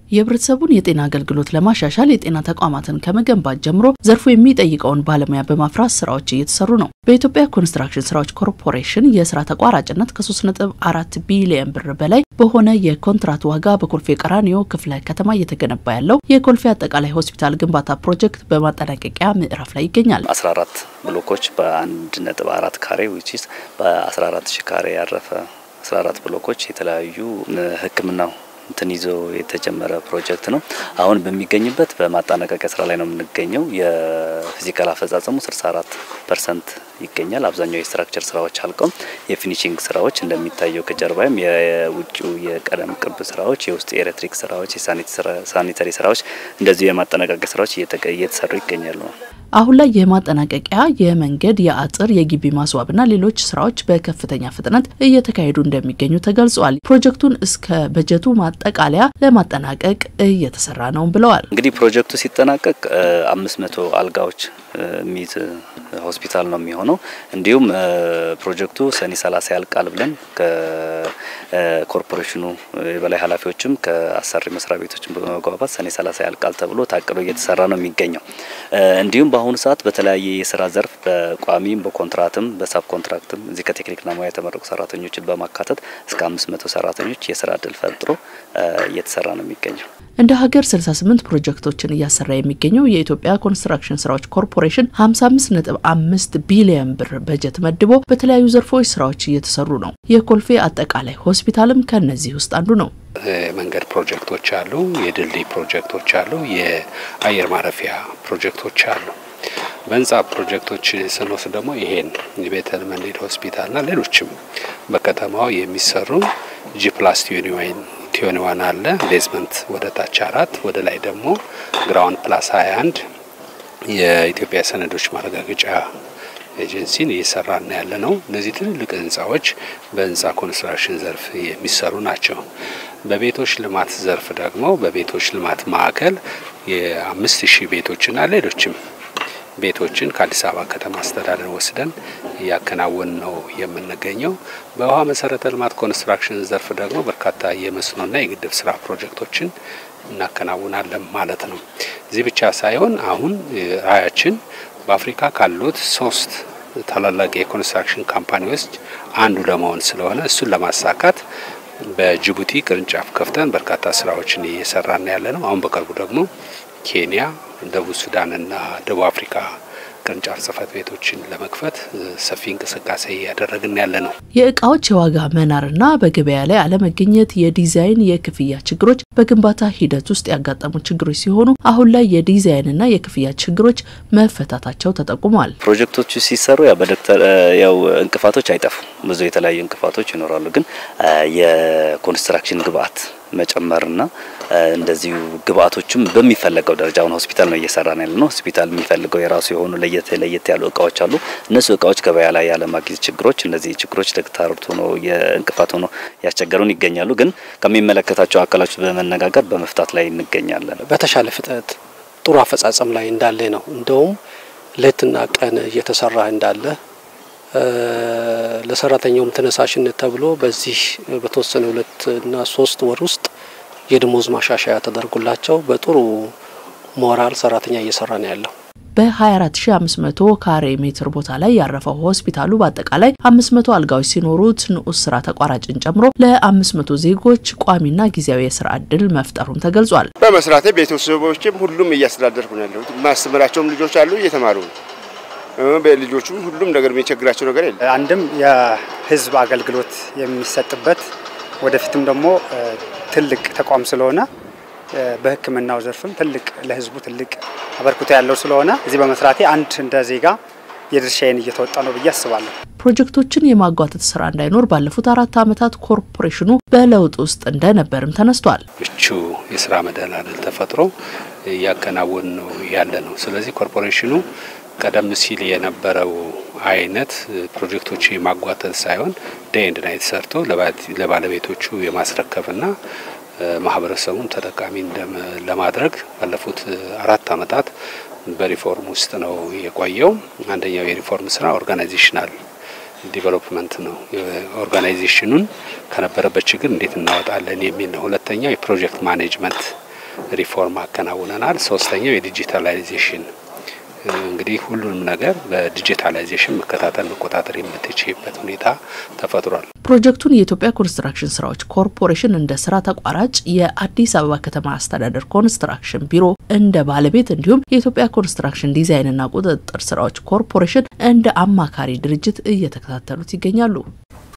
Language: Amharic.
የህብረተሰቡን የጤና አገልግሎት ለማሻሻል የጤና ተቋማትን ከመገንባት ጀምሮ ዘርፉ የሚጠይቀውን ባለሙያ በማፍራት ስራዎች እየተሰሩ ነው። በኢትዮጵያ ኮንስትራክሽን ስራዎች ኮርፖሬሽን የስራ ተቋራጭነት ከ3.4 ቢሊዮን ብር በላይ በሆነ የኮንትራት ዋጋ በኮልፌ ቀራኒዮ ክፍለ ከተማ እየተገነባ ያለው የኮልፌ አጠቃላይ ሆስፒታል ግንባታ ፕሮጀክት በማጠናቀቂያ ምዕራፍ ላይ ይገኛል። 14 ብሎኮች በ1.4 ካሬ ዊችስ በ14 ሺ ካሬ ያረፈ 14 ብሎኮች የተለያዩ ህክምናው እንትን ይዞ የተጀመረ ፕሮጀክት ነው። አሁን በሚገኝበት በማጠናቀቂያ ስራ ላይ ነው የምንገኘው። የፊዚካል አፈጻጸሙ 64 ፐርሰንት ይገኛል። አብዛኛው የስትራክቸር ስራዎች አልቀው የፊኒሽንግ ስራዎች እንደሚታየው ከጀርባይም የውጭው የቀለም ቅብ ስራዎች፣ የውስጥ የኤሌክትሪክ ስራዎች፣ የሳኒተሪ ስራዎች እንደዚሁ የማጠናቀቂያ ስራዎች እየተሰሩ ይገኛሉ። አሁን ላይ የማጠናቀቂያ የመንገድ፣ የአጥር፣ የግቢ ማስዋብና ሌሎች ስራዎች በከፍተኛ ፍጥነት እየተካሄዱ እንደሚገኙ ተገልጿል። ፕሮጀክቱን እስከ በጀቱ ማጠቃለያ ለማጠናቀቅ እየተሰራ ነው ብለዋል። እንግዲህ ፕሮጀክቱ ሲጠናቀቅ አምስት መቶ አልጋዎች የሚይዝ ሆስፒታል ነው የሚሆነው። እንዲሁም ፕሮጀክቱ ሰኔ ሰላሳ ያልቃል ብለን ከኮርፖሬሽኑ የበላይ ኃላፊዎችም ከአሰሪ መስሪያ ቤቶችን በመግባባት ሰኔ ሰላሳ ያልቃል ተብሎ ታቅዶ እየተሰራ ነው የሚገኘው። እንዲሁም በአሁኑ ሰዓት በተለያየ የስራ ዘርፍ በቋሚም በኮንትራትም በሳብ ኮንትራክትም እዚህ ከቴክኒክና ሙያ የተመረቁ ሰራተኞችን በማካተት እስከ አምስት መቶ ሰራተኞች የስራ እድል ፈጥሮ እየተሰራ ነው የሚገኘው። እንደ ሀገር 68 ፕሮጀክቶችን እያሰራ የሚገኘው የኢትዮጵያ ኮንስትራክሽን ስራዎች ኮርፖሬሽን 55.5 ቢሊዮን ብር በጀት መድቦ በተለያዩ ዘርፎች ስራዎች እየተሰሩ ነው። የኮልፌ አጠቃላይ ሆስፒታልም ከነዚህ ውስጥ አንዱ ነው። መንገድ ፕሮጀክቶች አሉ፣ የድልድይ ፕሮጀክቶች አሉ፣ የአየር ማረፊያ ፕሮጀክቶች አሉ። በህንጻ ፕሮጀክቶች ስንወስድ ደግሞ ይሄን የቤተል መንዲድ ሆስፒታልና ሌሎችም በከተማው የሚሰሩ ጂ ፕላስ ቲዩኒዋይን ቲዮኒዋን አለ ቤዝመንት ወደ ታች አራት ወደ ላይ ደግሞ ግራውንድ ፕላስ 21 የኢትዮጵያ ሰነዶች ማረጋገጫ ኤጀንሲን እየሰራና ያለ ነው። እነዚህ ትልልቅ ህንጻዎች በህንጻ ኮንስትራክሽን ዘርፍ የሚሰሩ ናቸው። በቤቶች ልማት ዘርፍ ደግሞ በቤቶች ልማት ማዕከል የአምስት ሺህ ቤቶችና ሌሎችም ቤቶችን ከአዲስ አበባ ከተማ አስተዳደር ወስደን እያከናወን ነው የምንገኘው። በውሃ መሰረተ ልማት ኮንስትራክሽን ዘርፍ ደግሞ በርካታ የመስኖና የግድብ ስራ ፕሮጀክቶችን እናከናውናለን ማለት ነው። እዚህ ብቻ ሳይሆን አሁን ራዕያችን በአፍሪካ ካሉት ሶስት ታላላቅ የኮንስትራክሽን ካምፓኒዎች አንዱ ለመሆን ስለሆነ እሱን ለማሳካት በጅቡቲ ቅርንጫፍ ከፍተን በርካታ ስራዎችን እየሰራን ያለ ነው። አሁን በቅርቡ ደግሞ ኬንያ፣ ደቡብ ሱዳንና ደቡብ አፍሪካ ቅርንጫፍ ጽህፈት ቤቶችን ለመክፈት ሰፊ እንቅስቃሴ እያደረግን ያለ ነው። የእቃዎች የዋጋ መናርና በገበያ ላይ አለመገኘት የዲዛይን የክፍያ ችግሮች በግንባታ ሂደት ውስጥ ያጋጠሙ ችግሮች ሲሆኑ አሁን ላይ የዲዛይንና የክፍያ ችግሮች መፈታታቸው ተጠቁሟል። ፕሮጀክቶቹ ሲሰሩ ያው በዶክተር ያው እንቅፋቶች አይጠፉም። ብዙ የተለያዩ እንቅፋቶች ይኖራሉ። ግን የኮንስትራክሽን ግብአት መጨመርና እንደዚሁ ግብአቶችም በሚፈለገው ደረጃ አሁን ሆስፒታል ነው እየሰራን ያለ ነው። ሆስፒታል የሚፈልገው የራሱ የሆኑ ለየት ለየት ያሉ እቃዎች አሉ። እነሱ እቃዎች ገበያ ላይ ያለማግኘት ችግሮች፣ እነዚህ ችግሮች ተግዳሮት ሆኖ የእንቅፋት ሆኖ ያስቸገሩን ይገኛሉ። ግን ከሚመለከታቸው አካሎች በመነጋገር በመፍታት ላይ እንገኛለን። በተሻለ ፍጥነት ጥሩ አፈጻጸም ላይ እንዳለ ነው። እንደውም ሌትና ቀን እየተሰራ እንዳለ ለሰራተኛውም ተነሳሽነት ተብሎ በዚህ በተወሰነ ሁለት እና ሶስት ወር ውስጥ የደሞዝ ማሻሻያ ተደርጎላቸው በጥሩ ሞራል ሰራተኛ እየሰራ ነው ያለው። በ24500 ካሬ ሜትር ቦታ ላይ ያረፈው ሆስፒታሉ በአጠቃላይ 500 አልጋዎች ሲኖሩት ንዑስ ስራ ተቋራጭን ጨምሮ ለ500 ዜጎች ቋሚና ጊዜያዊ የስራ እድል መፍጠሩም ተገልጿል። በመስራቴ ቤተሰቦችም ሁሉም እያስተዳደርኩ ነው ያለሁት። ማስተምራቸውም ልጆች አሉ እየተማሩ ነው። በልጆቹም ሁሉም ነገር የሚቸግራቸው ነገር የለም። አንድም የህዝብ አገልግሎት የሚሰጥበት ወደፊትም ደግሞ ትልቅ ተቋም ስለሆነ በሕክምናው ዘርፍም ትልቅ ለህዝቡ ትልቅ አበርክቶ ያለው ስለሆነ እዚህ በመስራቴ አንድ እንደ ዜጋ የድርሻዬን እየተወጣ ነው ብዬ አስባለሁ። ፕሮጀክቶችን የማጓተት ስራ እንዳይኖር ባለፉት አራት ዓመታት ኮርፖሬሽኑ በለውጥ ውስጥ እንደነበርም ተነስቷል። ምቹ የስራ መደላደል ተፈጥሮ እያከናወን ነው ያለ ነው። ስለዚህ ኮርፖሬሽኑ ቀደም ሲል የነበረው አይነት ፕሮጀክቶች የማጓተት ሳይሆን ዴይ ኤንድ ናይት ሰርቶ ለባለቤቶቹ የማስረከብና ማህበረሰቡን ተጠቃሚ ለማድረግ ባለፉት አራት ዓመታት በሪፎርም ውስጥ ነው የቆየው። አንደኛው የሪፎርም ስራ ኦርጋናይዜሽናል ዲቨሎፕመንት ነው። ኦርጋናይዜሽኑን ከነበረበት ችግር እንዴት እናወጣለን የሚል ነው። ሁለተኛው የፕሮጀክት ማኔጅመንት ሪፎርም አከናውነናል። ሶስተኛው የዲጂታላይዜሽን እንግዲህ ሁሉንም ነገር በዲጂታላይዜሽን መከታተል መቆጣጠር የምትችይበት ሁኔታ ተፈጥሯል። ፕሮጀክቱን የኢትዮጵያ ኮንስትራክሽን ስራዎች ኮርፖሬሽን እንደ ስራ ተቋራጭ፣ የአዲስ አበባ ከተማ አስተዳደር ኮንስትራክሽን ቢሮ እንደ ባለቤት እንዲሁም የኢትዮጵያ ኮንስትራክሽን ዲዛይንና ቁጥጥር ስራዎች ኮርፖሬሽን እንደ አማካሪ ድርጅት እየተከታተሉት ይገኛሉ።